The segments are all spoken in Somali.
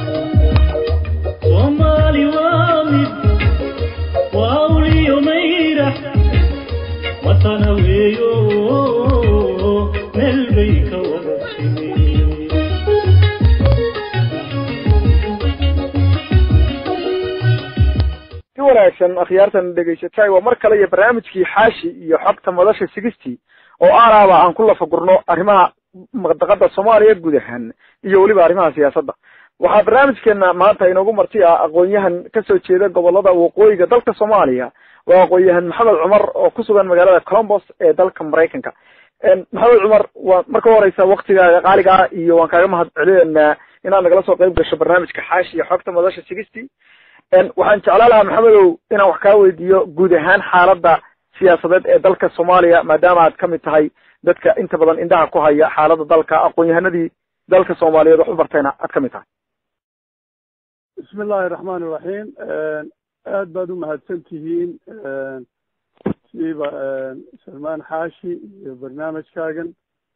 soomaali waa mid waa awliyo mayrax watana weeyo meel bay ka wada timi si wanaagsan akhyaartan dhegaysatay waa mar kale iyo barnaamijkii xaashi iyo xogta madasha sigistii oo aanaaba aan ku lafagurno arrimaha maqdaqada soomaaliya guud ahaan iyo weliba arrimaha siyaasadda waxaa barnaamijkeena maanta inoogu marti ah aqoon-yahan kasoo jeeda gobolada waqooyiga dalka soomaaliya waa aqoon-yahan maxamed cumar oo ku sugan magaalada colombos ee dalka maraykanka maxamed cumar waa marka horeysa waktigaaga qaaliga ah iyo waan kaaga mahad celineynaa inaad nagala soo qayb gasho barnaamijka xaashi iyo xogta madasha sigistii waxaan jeclaan lahaa maxamedow inaan wax kaa weydiiyo guud ahaan xaaladda siyaasadeed ee dalka soomaaliya maadaama aad kamid tahay dadka inta badan indhaha ku haya xaaladda dalka aqoon-yahanadii dalka soomaaliyeed wax u bartayna aad kamid tahay bismi illaahi raxmaan iraxiim aad baad u mahadsan tihiin siiba salmaan xaashi iyo barnaamijkaagan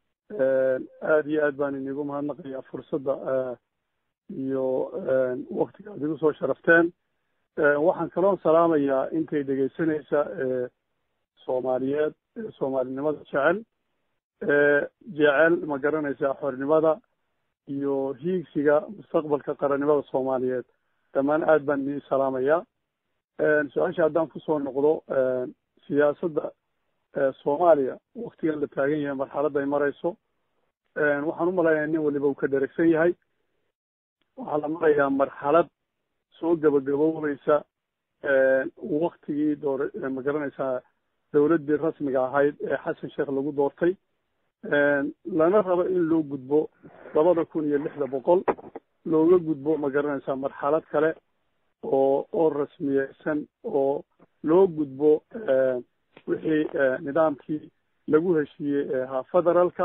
aad iyo aad baan inigu mahadnaqayaa fursadda iyo waktiga aad igu soo sharafteen waxaan kaloo salaamayaa intay dhegaysanaysa soomaaliyeed soomaalinimada jecel jecel ma garanaysaa xornimada iyo hiigsiga mustaqbalka qarannimada soomaaliyeed dhammaan aad baan idin salaamayaa su-aasha haddaan kusoo noqdo siyaasadda soomaaliya waktigan la taagan yahay marxaladda ay marayso waxaan u malaynayaa nin waliba uu ka dheregsan yahay waxaa la marayaa marxalad soo gabagaboobaysa waktigii door ma garanaysaa dawladdii rasmiga ahayd ee xasan sheekh lagu doortay lana rabo in loo gudbo labada kun iyo lixda boqol looga gudbo ma garanaysaa marxalad kale oo oo rasmiyeysan oo loo gudbo wixii nidaamkii lagu heshiiyey ee ahaa federaalka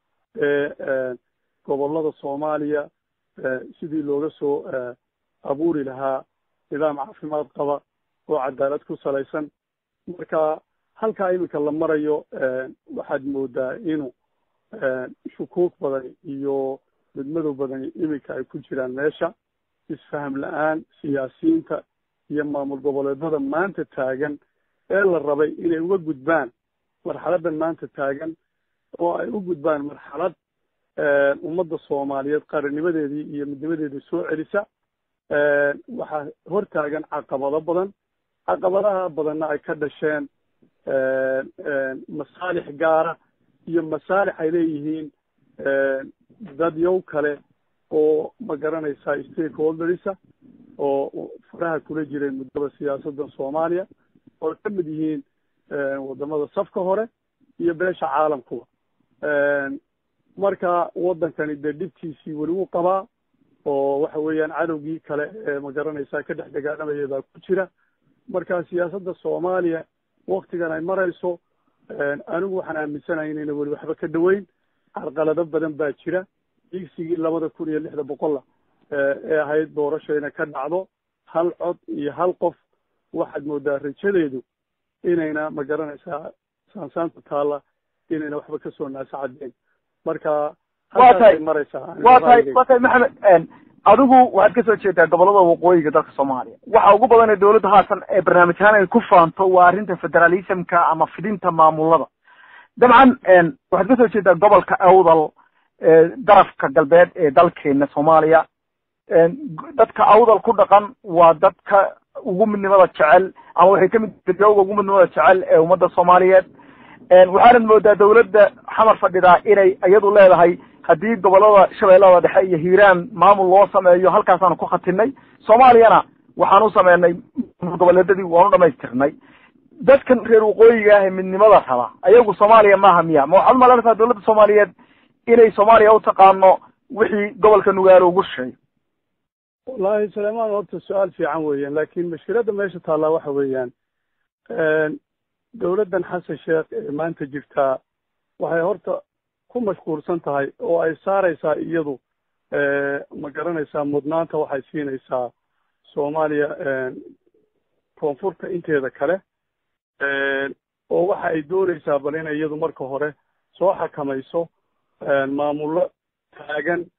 ee gobollada soomaaliya sidii looga soo abuuri lahaa nidaam caafimaad qaba oo cadaalad ku salaysan marka halkaa iminka la marayo waxaad moodaa inuu shukuuk badan iyo midmadow badan iminka ay ku jiraan meesha isfaham la-aan siyaasiyiinta iyo maamul goboleedada maanta taagan ee la rabay inay uga gudbaan marxaladan maanta taagan oo ay u gudbaan marxalad ummadda soomaaliyeed qarannimadeedii iyo midnimadeedii soo celisa waxaa hor taagan caqabado badan caqabadaha badanna ay ka dhasheen masaalix gaara iyo masaalix ay leeyihiin dad yow kale oo ma garanaysaa stakeholderisa oo faraha kula jireen muddada siyaasadda soomaaliya oo ka mid yihiin wadamada safka hore iyo beesha caalamkuba marka waddankani dee dhibtiisii weli wuu qabaa oo waxa weeyaan cadowgii kale ee ma garanaysaa ka dhex dagaalamayay baa ku jira marka siyaasadda soomaaliya waktigan ay marayso anigu waxaan aaminsanahay inayna weli waxba ka dhaweyn carqalado badan baa jira digsigii labada kun iyo lixda boqolla ee ahayd doorasho inay ka dhacdo hal cod iyo hal qof waxaad moodaa rajadeedu inayna ma garanaysaa saansaanta taalla inayna waxba kasoo naasacadeen marka waa tahay maraysaa waa tahay waa tahay maxamed adigu waxaad kasoo jeedaa gobolada waqooyiga dalka soomaaliya waxa ugu badan ee dawladda haatan ee barnaamij ahaan ay ku faanto waa arrinta federalismka ama fidinta maamulada dabcan waxaad kasoo jeedaa gobolka awdal darafka galbeed ee dalkeena soomaaliya dadka awdal ku dhaqan waa dadka ugu midnimada jecel ama waxay kamid dadka ugu midnimada jecel ee ummadda soomaaliyeed waxaanad moodaa dawladda xamar fadhidaa inay iyadu leedahay haddii gobolada shabeellada dhexe iyo hiiraan maamul loo sameeyo halkaasaanu ku khatinay soomaaliyana waxaan u sameynay goboleedadii waanu dhamaystirnay dadkan reer waqooyiga ah ee midnimada raba ayagu soomaaliya maaha miya ma waxaad umalanaysaa dawladda soomaaliyeed inay soomaaliya u taqaano wixii gobolka nugaalo ugu shisheeyo wallahi suleymaan horta su-aal fiican weeyaan laakin mashkiladda meesha taallaa waxa weeyaan dawladdan xasan sheekh ee maanta jirtaa waxay horta ku mashquulsan tahay oo ay saaraysaa iyadu ma garanaysaa mudnaanta waxay siinaysaa soomaaliya koonfurta inteeda kale oo waxa ay doonaysaa bal inay iyadu marka hore soo xakamayso maamullo taagan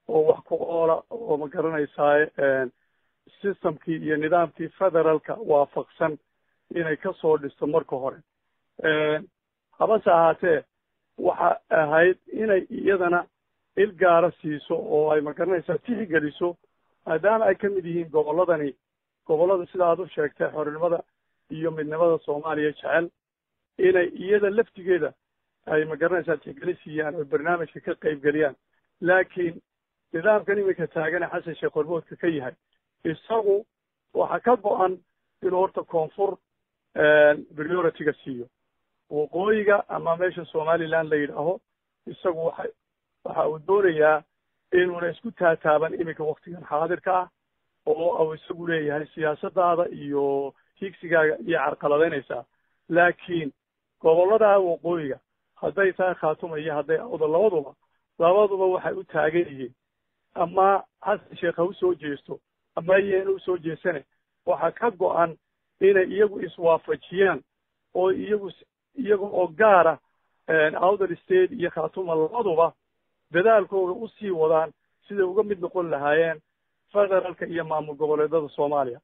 oo wax ku oola oo ma garanaysaay systemkii iyo nidaamkii federaalka waafaqsan inay ka soo dhisto marka hore habase ahaatee waxa ahayd inay iyadana il gaara siiso oo ay ma garanaysaa tixgeliso maadaama ay ka mid yihiin gobolladani gobollada sida aad u sheegtay xornimada iyo midnimada soomaaliya jecel inay iyada laftigeeda ay ma garanaysaa tixgeli siiyaan oo barnaamijka ka qaybgeliyaan laakiin nidaamkan iminka taagane xasan sheekh hormoodka ka yahay isagu waxa ka go-an inuu horta koonfur priority-ga siiyo waqooyiga ama meesha somaliland la yidhaaho isagu waxa waxa uu doonayaa inuuna isku taataaban iminka waktigan xaadirka ah oo uu isagu leeyahay siyaasadaada iyo higsigaaga iyo carqaladaynaysaa laakiin gobollada waqooyiga hadday tahay khaatuma iyo hadday awda labaduba labaduba waxay u taagan yihiin ama xasan sheekh ha usoo jeesto ama iyana usoo jeesane waxaa ka go-an inay iyagu iswaafajiyaan oo iyagu iyaga oo gaara outer state iyo khaatuma labaduba dadaalkooda usii wadaan siday uga mid noqon lahaayeen federaalka iyo maamul goboleedada soomaaliya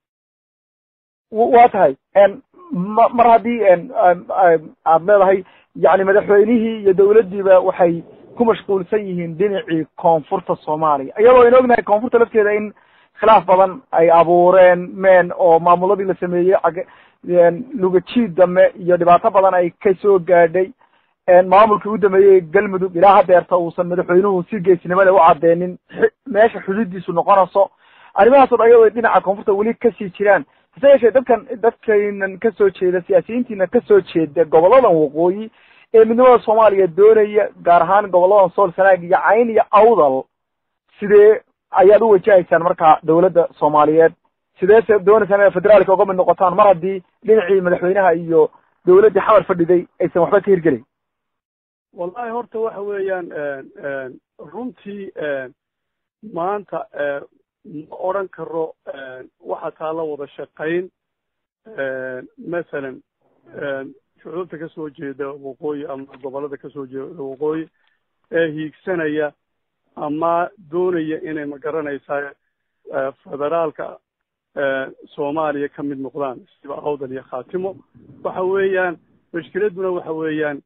waa tahay ma mar haddii aad leedahay yani madaxweynihii iyo dawladdiiba waxay ku mashquulsan yihiin dhinacii koonfurta soomaaliya iyadoo aynu ognahay koonfurta lafteeda in khilaaf badan ay abuureen meen oo maamuladii la sameeyey ag lugajiid dambe iyo dhibaato badan ay ka soo gaadhay maamulkii u dambeeyey galmudug ilaa hadeerta uusan madaxweynuhu si geesnimada u cadeenin meesha xuduudiisu noqonayso arrimahaas o dhan iyadoo dhinaca koonfurta weli kasii jiraan hase yeeshee dadkan dadkaynan kasoo jeeda siyaasiyiintiina kasoo jeeda goboladan waqooyi ee midnimada soomaaliya doonaya gaar ahaan goboladan sool sanaag iyo cayn iyo awdal sidee ayaad u wajahaysaan marka dawladda soomaaliyeed sidee se doonaysaan inaad federaalka uga mid noqotaan mar haddii dhinacii madaxweynaha iyo dawladdii xamar fadhiday aysan waxba ka hirgelin wallahi horta waxa weeyaan runtii maanta ma odran karo waxa taa la wada shaqayn masalan shucuubta kasoo jeeda waqooyi ama gobollada kasoo jeeda waqooyi ee hiigsanaya ama doonaya inay ma garanaysaa federaalka soomaaliya ka mid noqdaan siba awdal iyo khaatimo waxa weeyaan mashkiladuna waxa weeyaan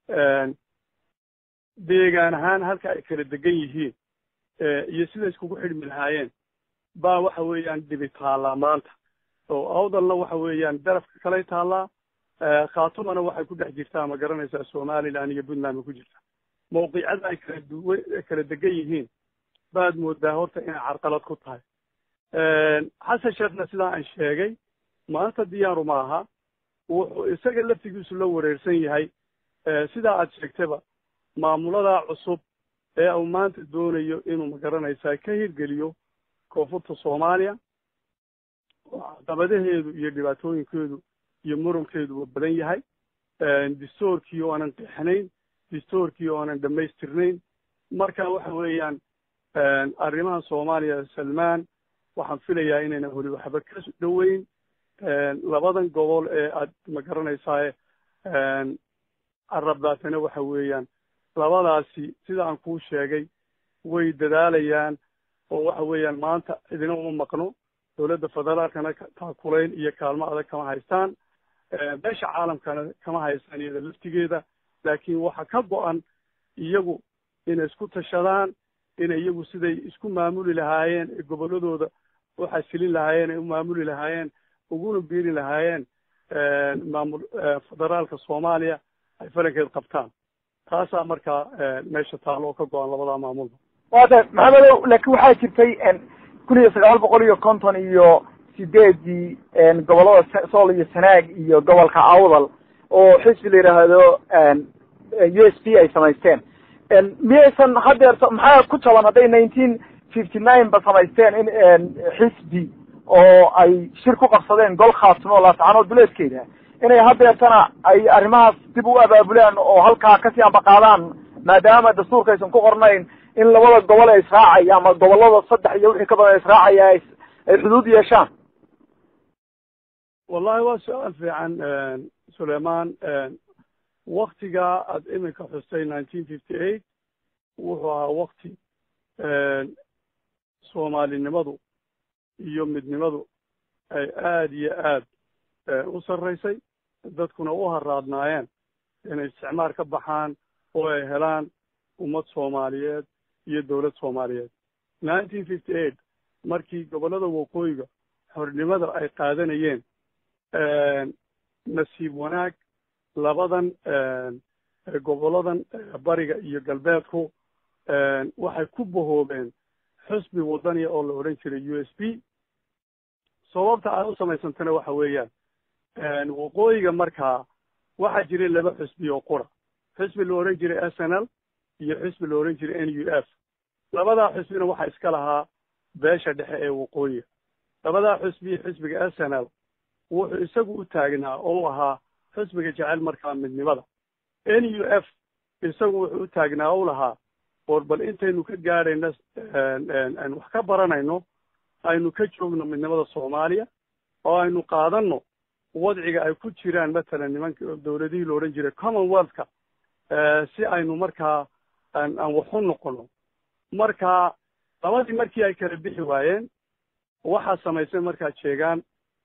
deegaan ahaan halka ay kala degan yihiin iyo sida iskugu xidhmi lahaayeen baa waxa weeyaan dhibi taallaa maanta oo awdalna waxa weeyaan darafka kaley taallaa khaatumana waxay ku dhex jirtaa ma garanaysaa somaliland iyo puntland ba ku jirtaa mawqicada ay kala duwa kala degan yihiin baad moodaa horta inay carqalad ku tahay xasan sheekhna sidaa aan sheegay maanta diyaaru maaha wuxuu isaga laftigiisu la wareersan yahay sidaa aad sheegtaba maamuladaa cusub ee uu maanta doonayo inuu ma garanaysaa ka hirgeliyo koonfurta soomaaliya oo caqabadaheedu iyo dhibaatooyinkeedu iyo murankeedu waa badan yahay distoorkii oo aanan qeexnayn distoorkii oo aanan dhammaystirnayn marka waxa weeyaan arrimaha soomaaliya salmaan waxaan filayaa inayna weli waxba ka dhoweyn labadan gobol ee aad ma garanaysaa carabdaatana waxa weeyaan labadaasi sida aan kuu sheegay way dadaalayaan oo waxa weeyaan maanta idina uma maqno dowladda federaalkana taakulayn iyo kaalmo adag kama haystaan beesha caalamkana kama haystaan iyada laftigeeda laakiin waxa ka go-an iyagu inay isku tashadaan inay iyagu siday isku maamuli lahaayeen ee gobolladooda u xasilin lahaayeen ee u maamuli lahaayeen uguna biiri lahaayeen maamul federaalka soomaaliya ay falankeed qabtaan taasaa markaa meesha taalo oo ka go-an labadaa maamulba wata maxamedow laakiin waxaa jirtay kun iyo sagaal boqol iyo konton iyo sideedii gobollada sool iyo sanaag iyo gobolka awdal oo xisbi la yidhaahdo u s p ay samaysteen miyaysan hadeerto maxaa ku jaban hadday nineteen fifty nine ba samaysteen in xisbi oo ay shir ku qabsadeen gol khaatimo laascanood duleedkeeda inay hadeertana ay arrimahaas dib u abaabulaan oo halkaa kasii ambaqaadaan maadaama dastuurka aysan ku qornayn in labada gobol ee israacaya ama gobollada saddex iyo wixii ka badan israacaya ay xuduud yeeshaan wallahi waa su-aal fiican suleiman waktigaa aad iminka xustay nineteen fifty eight wuxuu ahaa wakti soomaalinimadu iyo midnimadu ay aada iyo aad u sarraysay dadkuna u haraadnaayeen inay isticmaar ka baxaan oo ay helaan ummad soomaaliyeed iyo dowlad soomaaliyeed nineteen fifty eight markii gobollada waqooyiga xornimada ay qaadanayeen nasiib wanaag labadan gobolladan bariga iyo galbeedku waxay ku bahoobeen xusbi wadaniya oo la odhan jiray u s b sababta ay u samaysantana waxa weeyaan waqooyiga markaa waxaa jiray laba xusbi oo qura xusbi la odhan jiray s n l iyo xusbi la odhan jiray n u f labadaa xusbina waxaa iska lahaa beesha dhexe ee waqooyiga labadaa xusbi xusbiga s n l wuxuu isagu u taagnaa oo ahaa xusbiga jecel markaa midnimada n u f isagu wuxuu u taagnaa o lahaa war bal intaynu ka gaadhayno aynu wax ka baranayno aynu ka joogno midnimada soomaaliya oo aynu qaadanno wadciga ay ku jiraan matalan nimanka dowladihii la odhan jiray commonwealthka si aynu markaa aan aan wax u noqono marka labadii markii ay kala bixi waayeen waxaa samaysay markaa jeegaan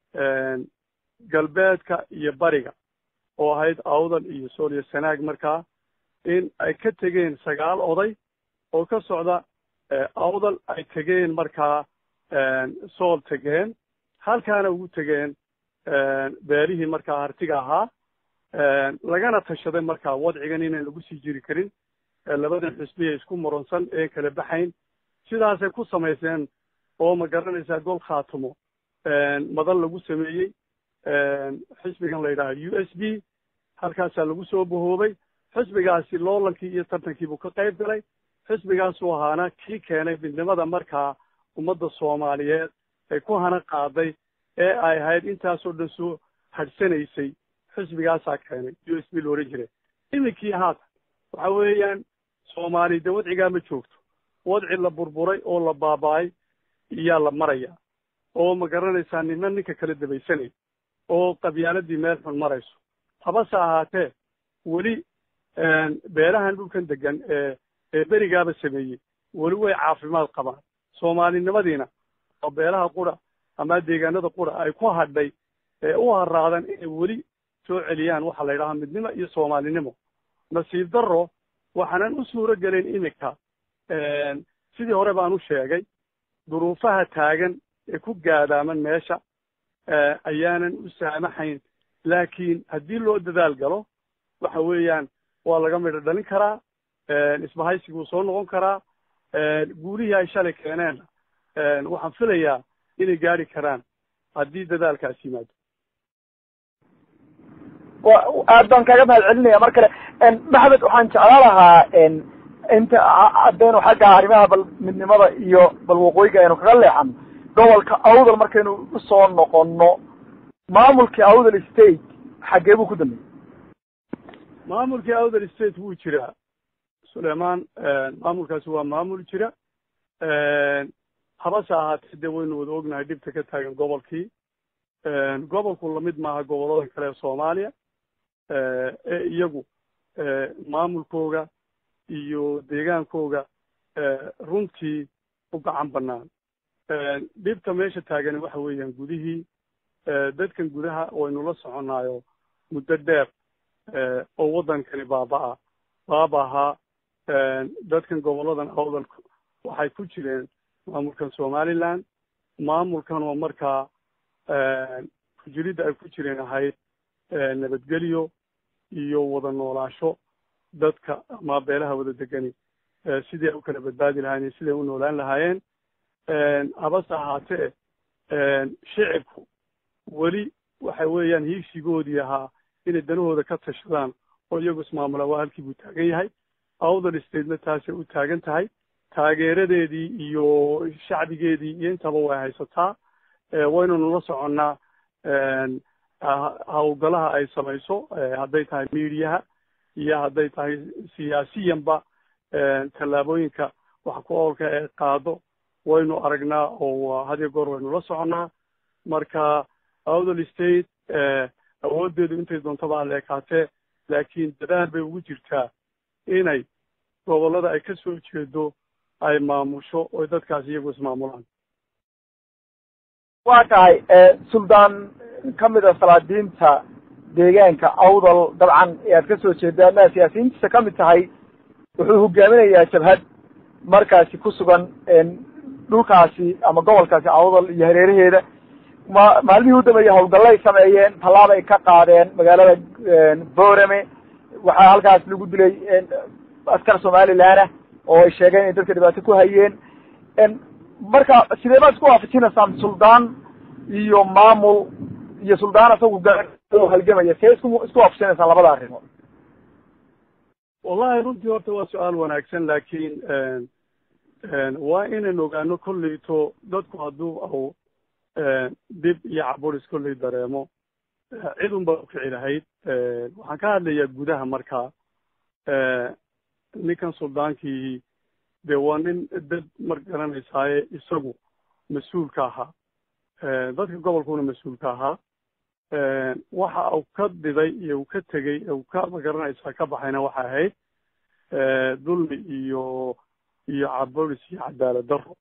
galbeedka iyo bariga oo ahayd awdal iyo sooliyo sanaag markaa in ay ka tegeen sagaal oday oo ka socda awdal ay tegeen markaa sool tegeen halkaana ugu tegeen beelihii markaa hartiga ahaa lagana tashaday markaa wadcigan inaan lagu sii jiri karin labadan xusbiya isku muransan ee kala baxayn sidaasay ku samayseen oo ma garanaysaa gol khaatumo madal lagu sameeyey xisbigan la yidhaha u s b halkaasaa lagu soo bahoobay xisbigaasi loolankii iyo tartankiibuu ka qayb galay xisbigaasuu ahaana kii keenay midnimada markaa ummadda soomaaliyeed ay ku hana qaaday ee ay ahayd intaasoo dhan soo hadhsanaysay xisbigaasaa keenay u s b la odhan jiray iminkii haatan waxa weeyaan soomaali de wadcigaa ma joogto wadci la burburay oo la baaba-ay iyaa la maraya oo ma garanaysaa nina ninka kala dabaysanay oo qabyaaladii meel xun marayso habase ahaatee weli beelahan dhulkan degan ee ee berigaaba sameeyey weli way caafimaad qabaan soomaalinimadiina oo beelaha qura ama deegaanada qura ay ku hadhay ee u haraadan inay weli soo celiyaan waxaa la yidhahaa midnimo iyo soomaalinimo nasiib darro waxaanan u suuro gelin iminka sidii hore baan u sheegay duruufaha taagan ee ku gaadaaman meesha ayaanan u saamaxayn laakiin haddii loo dadaal galo waxa weeyaan waa laga midho dhalin karaa isbahaysiguu soo noqon karaa guulihii ay shalay keeneenna waxaan filayaa inay gaari karaan haddii dadaalkaas yimaado aad baan kaaga mahad celinaya mar kale maxamed waxaan jeclaan lahaa inta haddaynu xagga arrimaha bal midnimada iyo bal waqooyiga aynu kaga leexano gobolka awdal markaynu usoo noqono maamulkii awdal state xaggee buu ku dambeeyey maamulkii awdal state wuu jiraa sulaymaan maamulkaasi waa maamul jira habase ahaatee dee waynu wada ognahay dhibta ka taagan gobolkii gobolku lamid maaha gobollada kale ee soomaaliya ee iyagu maamulkooga iyo deegaankooga runtii u gacan bannaan dhibta meesha taagani waxa weeyaan gudihii dadkan gudaha waynu la soconaayo muddo dheer oo waddankani baaba-a baabahaa dadkan gobolladan awdalku waxay ku jireen maamulkan somaliland maamulkan oo markaa kujiridda ay ku jireen ahayd nabadgelyo iyo wada noolaasho dadka ama beelaha wada degani sidii ay u kala badbaadi lahaayeen siday u noolaan lahaayeen habase ahaatee shicibku weli waxa weeyaan hiigsigoodii ahaa inay danahooda ka tashadaan oo iyagu ismaamula waa halkii buu taagan yahay awdal statena taasay u taagan tahay taageeradeedii iyo shacbigeedii iyo intaba way haysataa waynanu la soconnaa hawlgalaha ay samayso hadday tahay miidiyaha iyo hadday tahay siyaasiyanba tallaabooyinka wax ku oolka ee qaado waynu aragnaa oo hadiyo goor waynu la soconnaa marka awdal state awooddeedu intay doontaba alle ekaatee laakiin dadaal bay ugu jirtaa inay gobollada ay ka soo jeedo ay maamusho oy dadkaas iyagu ismaamulaan waa tahay suldaan ka mid a salaadiinta deegaanka awdal dabcan ee aad ka soo jeeda ama siyaasiyiintiisa ka mid tahay wuxuu hogaaminayaa jabhad markaasi ku sugan dhulkaasi ama gobolkaasi awdal iyo hareeraheeda ma maalmihii u dambeeyey howlgallay sameeyeen tallaabay ka qaadeen magaalada boorame waxaa halkaas lagu dilay askar somaliland ah oo ay sheegeen inay dadka dhibaato ku hayeen marka sidee baad isku waafajinaysaan suldaan iyo maamul iyo suldaan isagu halgamaya see isku isku waafajinaysaan labada arrimood wallahi runtii horta waa su-aal wanaagsan laakiin waa inaynu ogaano kolleyto dadku hadduu au dib iyo caburis kolley dareemo cid un baa ukici lahayd waxaan ka hadlayaa gudaha markaa ninkan suldaankii dee waa nin dad mar garanaysaaye isagu mas-uulka ahaa dadka gobolkuna mas-uulka ahaa waxa uu ka diday iyo uu ka tegey uu ka magaranaysaa ka baxayna waxa ahayd dulmi iyo iyo caburis iyo cadaalad daro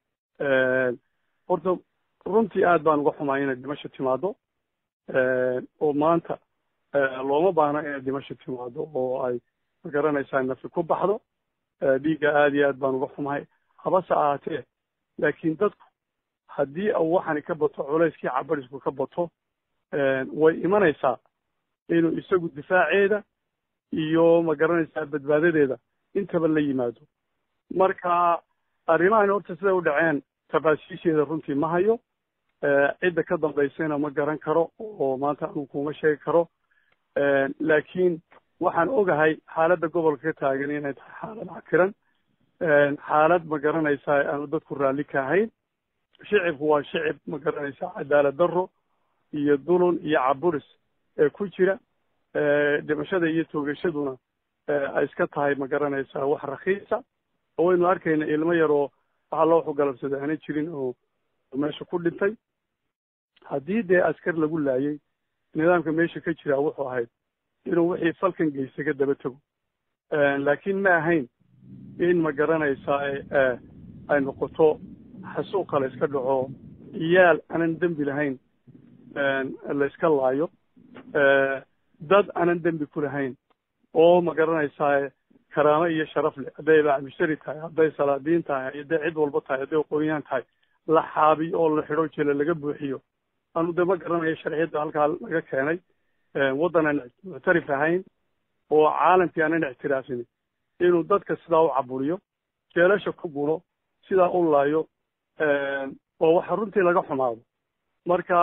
horta runtii aad baan uga xumaa inay dhimasho timaado oo maanta looma baahna inay dhimasho timaado oo ay magaranaysaa nafi ku baxdo dhiigga aad iyo aad baan uga xumahay habase ahaatee laakiin dadku haddii u waxani ka bato culayskii cabarisku ka bato way imanaysaa inuu isagu difaaceeda iyo magaranaysaa badbaadadeeda intaba la yimaado marka arrimahan horta siday u dhaceen tafaasiisheeda runtii ma hayo cidda ka dambaysayna ma garan karo oo maanta anu kuma sheegi karo laakiin waxaan ogahay xaaladda gobolka ka taagan inay tahay xaalad cakiran xaalad ma garanaysaa aanu dadku raalli ka ahayn shicibku waa shicib ma garanaysaa cadaalad daro iyo dulun iyo caburis ee ku jira dhimashada iyo toogashaduna ay iska tahay ma garanaysaa wax rakiisa oo waynu arkayna ilmo yaroo waxaa loo xugalabsaday aana jirin oo meesha ku dhintay haddii dee askar lagu laayay nidaamka meesha ka jira wuxuu ahayd inuu wixii falkan geystay ka daba tego laakiin ma ahayn in ma garanaysaa ay noqoto xasuuq kale iska dhaco ciyaal aanan dembi lahayn la iska laayo dad aanan dembi ku lahayn oo ma garanaysaa karaamo iyo sharaf leh hadday bacmushtari tahay hadday salaadiin tahay hadday cid walba tahay hadday aqoonyahan tahay la xaabiyo oo la xidho jele laga buuxiyo anu de ma garanayo sharciyadda halkaa laga keenay waddan aan muctarif ahayn oo caalamkii aanan ictiraafin inuu dadka sidaa u caburiyo jeelasha ku guno sidaa u laayo oo waxa runtii laga xumaado marka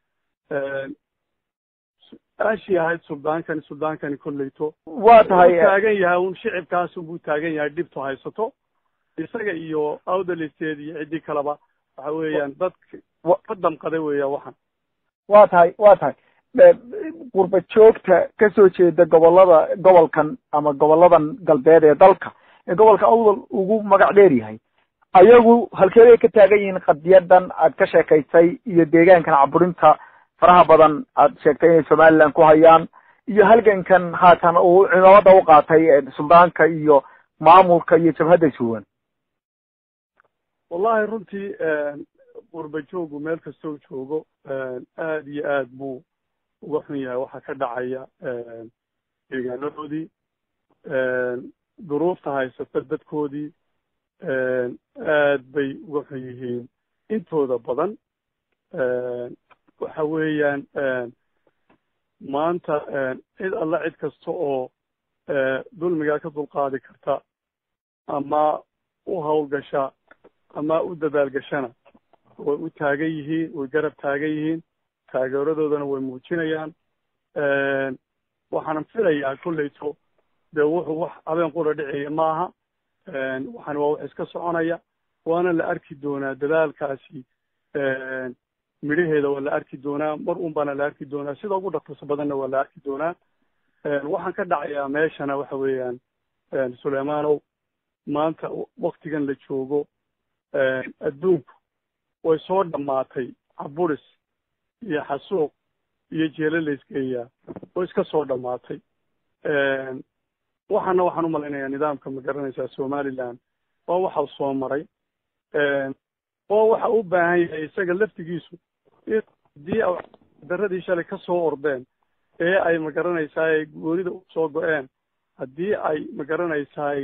aashii ahayd suldaankani suldaankani kolleyto waa tahay taagan yahay un shicibkaasun buu taagan yahay dhibtu haysato isaga iyo awdalisteed iyo ciddii kaleba waxa weeyaan dad ka damqaday weeya waxan waa tahay waa tahay qurba joogta ka soo jeeda gobolada gobolkan ama goboladan galbeed ee dalka ee gobolka awdal ugu magac dheer yahay ayagu halkeeday ka taagan yihiin qadiyadan aad ka sheekaysay iyo deegaankan caburinta faraha badan aad sheegtay inay somaliland ku hayaan iyo halgankan haatan uu cimaamada u qaatay suldaanka iyo maamulka iyo jabhadda joogan wallahi runtii qurba joogu meel kastoo joogo aad iyo aad buu uga xun yahay waxaa ka dhacaya deegaanadoodii duruufta haysata dadkoodii aad bay uga xun yihiin intooda badan waxa weeyaan maanta cid alla cid kasta oo dulmigaa ka dulqaadi karta ama u hawlgasha ama u dadaalgashana way u taagan yihiin way garab taagan yihiin taageeradoodana way muujinayaan waxaanan filayaa kolleyto dee wuxuu wax habeen qura dhicaya maaha waxaan waa wax iska soconaya waana la arki doonaa dadaalkaasi midhaheeda waa la arki doonaa mar un baana la arki doonaa sida ugu dhaqso badanna waa la arki doonaa waxaan ka dhacayaa meeshana waxa weeyaan suleymaanow maanta waktigan la joogo adduunku way soo dhammaatay caburis iyo xasuuq iyo jeelo laysgeeyaa way iska soo dhammaatay waxaana waxaan u malaynayaa nidaamka ma garanaysaa somaliland waa waxa soo maray oo waxa u baahan yahay isaga laftigiisu in haddii daradii shalay ka soo ordeen ee ay magaranaysaay goonida usoo go-een haddii ay magaranaysaay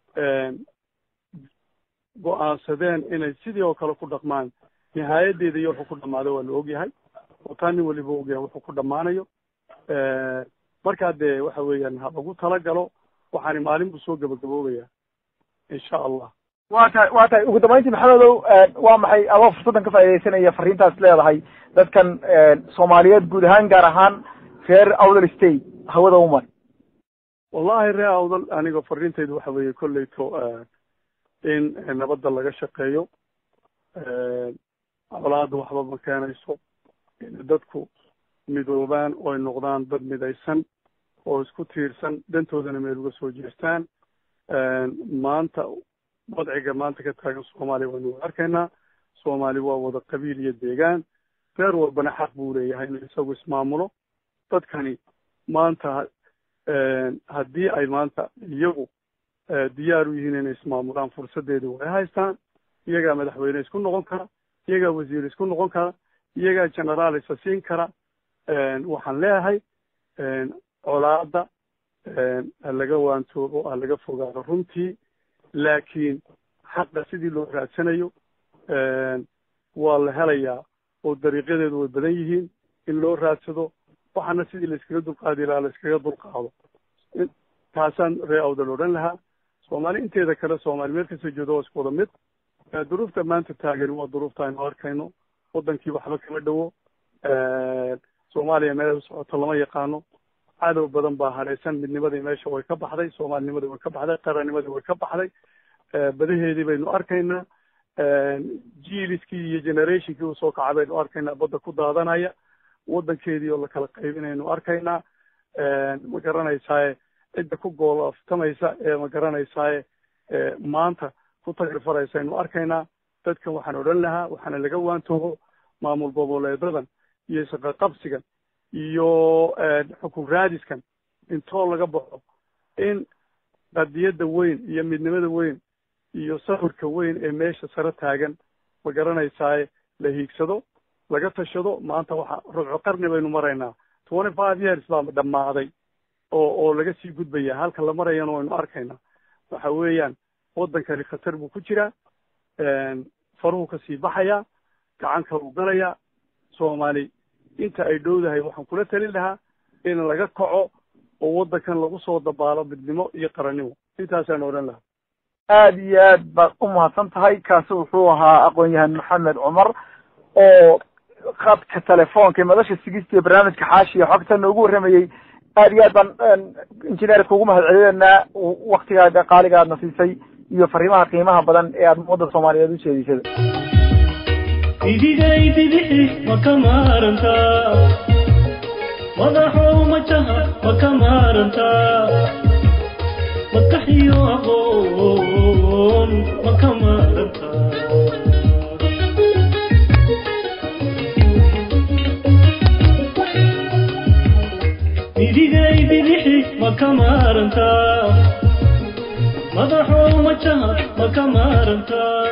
go-aansadeen inay sidii oo kale ku dhaqmaan nihaayadeeda iyo wuxuu ku dhamaado waa la ogyahay oo taa nin waliba ogyahay wuxuu ku dhammaanayo markaa dee waxa weeyaan ha lagu talagalo waxaani maalin buu soo gabagaboobaya insha allah wa tahay wa tahay ugu dambayntii maxamedow waa maxay adoo fursaddan ka faaidaysanaya fariintaas leedahay dadkan soomaaliyeed guud ahaan gaar ahaan reer awdal state hawada umar wallahi reer awdal aniga fariintaydu waxa weeye kolleyto in nabadda laga shaqeeyo colaada waxba ma keenayso in dadku midoobaan oo ay noqdaan dad midaysan oo isku tiirsan dantoodana meel uga soo jeestaan maanta wadciga maanta ka taagan soomaaliya waynu arkaynaa soomaali waa wada qabiil iyo deegaan reer walbana xaq buu leeyahay inuu isagu ismaamulo dadkani maanta haddii ay maanta iyagu diyaar u yihiin inay ismaamulaan fursadeeda way haystaan iyagaa madaxweyne isku noqon kara iyagaa wasiir isku noqon kara iyagaa generaal isa siin kara waxaan leeyahay colaada ha laga waantoobo ha laga fogaado runtii laakiin xaqa sidii loo raadsanayo waa la helayaa oo dariiqyadeedu way badan yihiin in loo raadsado waxaana sidii laiskaga dulqaadi lahaa laiskaga dulqaado taasaan ree awdal odhan lahaa soomaali inteeda kale soomaali meel kastoo jeedo waa isku wada mid duruufta maanta taagani waa duruufta aynu arkayno wadankii waxba kama dhowo soomaaliya meel u socoto lama yaqaano cadow badan baa hadhaysan midnimadii meesha way ka baxday soomaalinimadii way ka baxday qarannimadii way ka baxday badaheedii baynu arkaynaa jiiliskii iyo generationkii usoo kaca baynu arkaynaa badda ku daadanaya wadankeedii oo lakala qaybinaynu arkaynaa ma garanaysaaye cidda ku goolaftamaysa ee ma garanaysaaye maanta ku tagrfaraysa aynu arkaynaa dadkan waxaan odhan lahaa waxaana laga waantoobo maamul goboleedadan iyo shaqaqabsigan iyo xukun raadiskan intoo laga baxo in qadiyadda weyn iyo midnimada weyn iyo sawirka weyn ee meesha sare taagan ma garanaysaaye la hiigsado laga tashado maanta waxa rubco qarni baynu maraynaa twenty five years baa dhammaaday oo oo laga sii gudbaya halka la marayana waynu arkaynaa waxa weeyaan waddankani khatar buu ku jiraa faruhu kasii baxayaa gacan kaluu galayaa soomaali inta ay dhowdahay waxaan kula talin lahaa in laga kaco oo waddankan lagu soo dabaalo midnimo iyo qarannimo intaasaan odhan lahaa aada iyo aad baad u mahadsan tahay kaasi wuxuu ahaa aqoon-yahan maxamed cumar oo khadka telefoonka madasha sigistiya barnaamijka xaashiya xogta noogu warramayey aad iyo aad baan injineerka ugu mahad celinaynaa waktigaaga qaaliga aadna siisay iyo fariimaha qiimaha badan ee aad ummadda soomaaliyeed u jeedisada idigay bidixi ma ka maarantaa madaxow majaha ma ka maarantaa makaxiyo aqoon ma ka maarantaa idigay bidixi ma ka maarantaa madaxow majaha ma ka maarantaa